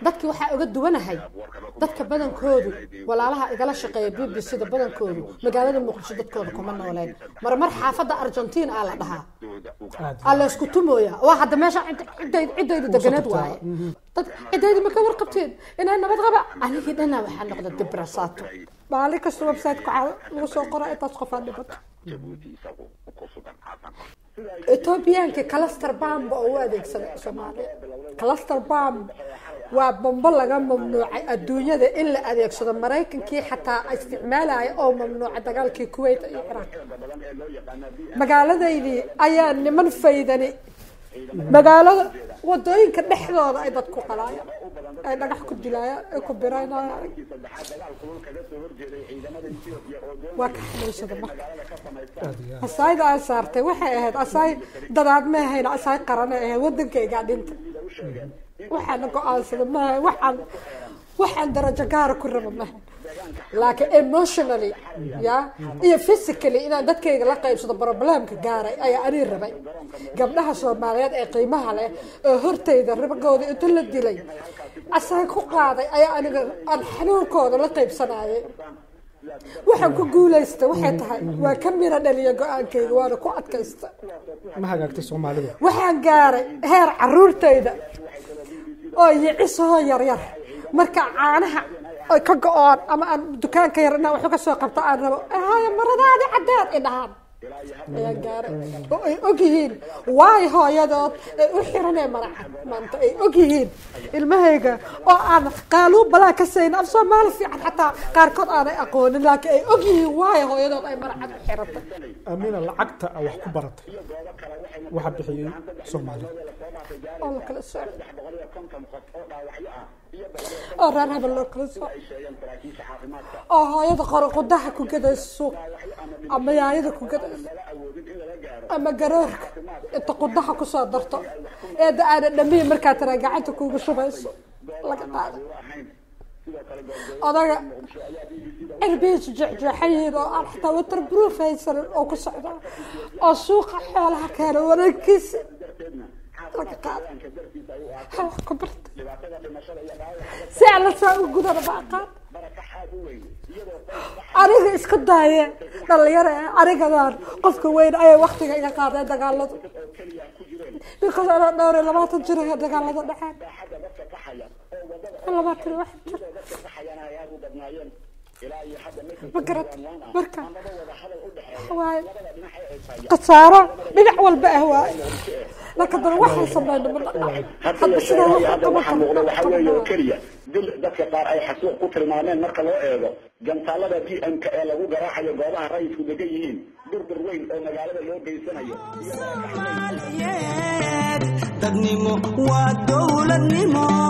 dadkii waxaa uga duwanahay dadka badankoodu walaalaha igala shaqeeya b b c da badankoodu magaalada muqdisho dadkooda kuma nooleen marmar xaafadda argentiin aa la dhahaa aa la isku tumooya waa hadda meesha ciddayda deganeed waaye dad ciddayda ma ka warqabteen inay nabad qaba anigii dhanaa waxaa noqda dibrasaato maalin kasta website-ka waxaa lagu soo qora intaas qofaa dhibato ethoobiyaanka cluster bomb oo u adeegsada soomaaliya cluster bomb waa bombo laga mamnuucay adduunyada in la adeegsado maraykankii xataa isticmaalaya oo mamnuuca dagaalkii kuwait iyo ciraaq magaaladaydii ayaa niman faydani magaalada wadooyinka dhexdooda ay dad ku qalaayaan ay dhagax ku dilaayaan ay ku biraynayaan waa ka xanuunsada marka asaayda aan saartay waxay ahayd asaay dadaad ma ahayn asaay qaranay ahayd wadankaygaa dhinta waxaana go-aansada maaha waxaan waxaan darajo gaara ku raba maha laakiin emotionally ya iyo physically inaan dadkayga la qaybsado problemka gaaray ayaa anii rabay gabdhaha soomaaliyeed ee qiimaha leh oo hortayda rabagooda inta la dilay asaga ku qaaday ayaa aniga aan xanuunkooda la qaybsanayay waxaan ku guulaysta waxay tahay waa ka miro dhaliya go-aankayga waana ku adkaysta ma hagaagtay soomaalida waxaan gaaray heer caruurtayda oo yicisahoo yaryar marka caanaha ay ka go-oon ama aan dukaanka yar inaan waxu ka soo qabto aan rabo haya maradaadi caddeed i dhahaan ayaan gaaray oo ay og yihiin waay hooyadood ay u xiranee maracad maanta ay og yihiin ilmahayga oo aan qaaluun balaa ka sayn af soomaali fiican xataa qaarkood aanay aqoonin laakiin ay og yihiin waay hooyadood ay maracad u xirantay amina lacagta a wax ku baratay waxa bixiyey soomaalida oo la kala sooc oo reer hebel loo kala sooc oo hooyada qoro qudaha ku gadaysa suuq ama yaayada ku gadaysa ama garoorka inta qudaha kusoo darto eeda aana dhamiin markaa taraa gacanta kuuga shubayso laga qaada odaga cirbihiisu jeexjeexan yihiin oo aan xataa waterproof haysanin oo ku socda oo suuqa xoolaha keena wareegkiisa laga qaada wax ku barta si alla saa u gudana ma aqaan aniga iska daaya dhalinyaro ah anigadaan qofka weyn ayay waktiga iga qaadeen dagaaladu because anaa dhowr iyo labaatan jir ayaa dagaalada dhexeen labaatan iyo wax jir ma garat marka waaye khasaaro dhinac walba ah waaye laakiin dana waxay sameyn ma dhacay hadba sidaa waxaa qaban waxaa muuqda waxaa weeye oo keliya dil dadka qaar ay xasuuq ku tilmaameen marka loo eego gantaalada d m k ee lagu garaacayo goobaha rayidku degan yihiin durdur weyn oo magaalada loo geysanayo dadnimo waa dowladnimo